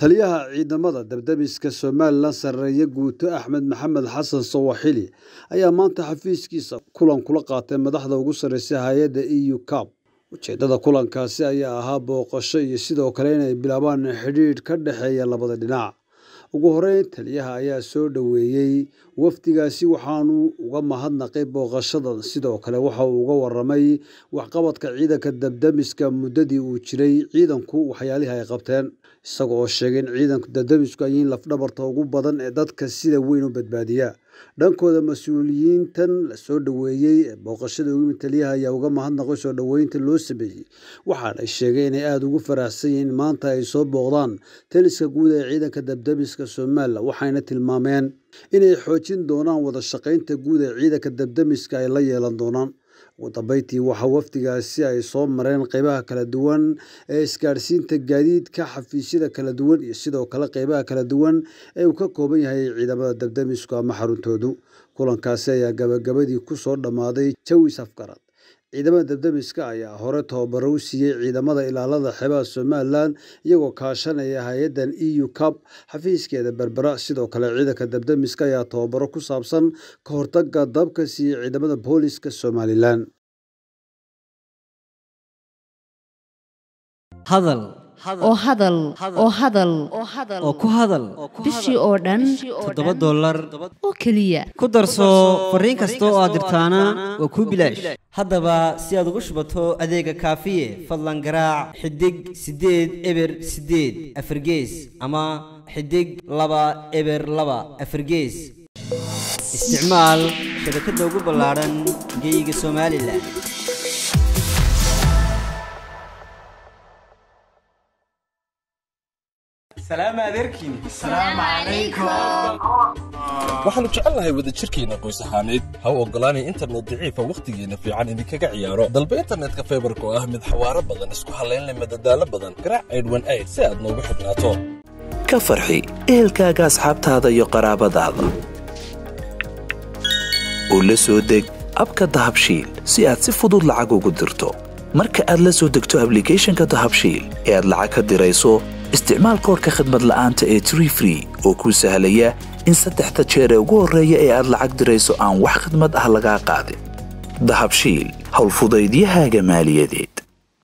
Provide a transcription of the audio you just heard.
taliyaha ciidamada dabdamiska somalilan sarreeye guuto axmed maxamed xasan sawaxili ayaa maanta xafiiskiisa kulan kula qaatay madaxda ugu sarreysa hay-adda eu cab ujeeddada kulankaasi ayaa ahaa booqasho iyo sidoo kale inay bilaabaan xidhiidh ka dhexeeya labada dhinac ugu horeyn taliyaha ayaa soo dhoweeyey wafdigaasi waxaanu uga mahadnaqay booqashadan sidoo kale waxa uu uga waramay waxqabadka ciidanka dabdamiska muddadii uu jiray ciidanku waxyaalihii ay qabteen isaga oo sheegay in ciidanka dabdamisku ay yihiin lafdhabarta ugu badan ee dadka sida weyn u badbaadiya dhankooda mas-uuliyiintan la soo dhoweeyey ee booqashada ugu yimid taliyaha ayaa uga mahadnaqay soo dhoweynta loo sameeyey waxaanay sheegay inay aada ugu faraxsan yihiin maanta ay soo booqdaan taliska guud ee ciidanka dabdamiska somalilan waxayna tilmaameen inay xoojin doonaan wada shaqaynta guud ee ciidanka dabdamiska ay la yeelan doonaan ugu dambeyntii waxaa wafdigaasi ay soo mareen qeybaha kala duwan ee isgaadhsiinta gaadiidka xafiisyada kala duwan iyo sidoo kale qeybaha kala duwan ee uu ka kooban yahay ciidamada dabdamisku ama xaruntoodu kulankaasi ayaa gabagabadii ku soo dhammaaday jawis afgarad ciidamada dabdamiska ayaa hore tababaro u siiyey ciidamada ilaalada xeebaha somalilan iyagoo kaashanaya hay-addan eu cab xafiiskeeda berbera sidoo kale ciidanka dabdamiska ayaa tababaro ku saabsan ka hortaga dabka siiyey ciidamada booliska somalilan hadal oo hadal oo hadal oo ku hadal bishii oo dhan toddoba dollar oo keliya ku darso fariin kasta oo aad dirtaana waa kuu bilaash haddaba si aad ugu shubato adeega kaafiye fadlan garaac xidig siddeed eber siddeed afargees ama xidig laba eber laba afargees isticmaal shabakadda ugu ballaadhan geyga somalilan waxaannu jecelnahay wadajirkeenna qoys ahaaneed ha u oggolaanay internet daciifa wakhtigeenna fiican idinkaga ciyaaro dalba internetka faybarka oo ah mid xawaaro badan isku hallaynleh madadaalo badan garaac aydhwan ayd si aad noogu xidhnaato ka farxi ehelkaaga asxaabtaada iyo qaraabadaada oo la soo deg abka dahabshiil si aad si fudud lacag ugu dirto marka aad la soo degto ablicathonka dahabshiil ee aad lacag ka dirayso isticmaal koorka khadmad la'aanta ee tree free oo kuu sahlaya in saddexda jeer ee ugu horreeya ee aad lacag dirayso aan wax khidmad ah lagaa qaadin dahabshiil howlfudaydiyahaaga maaliyadeed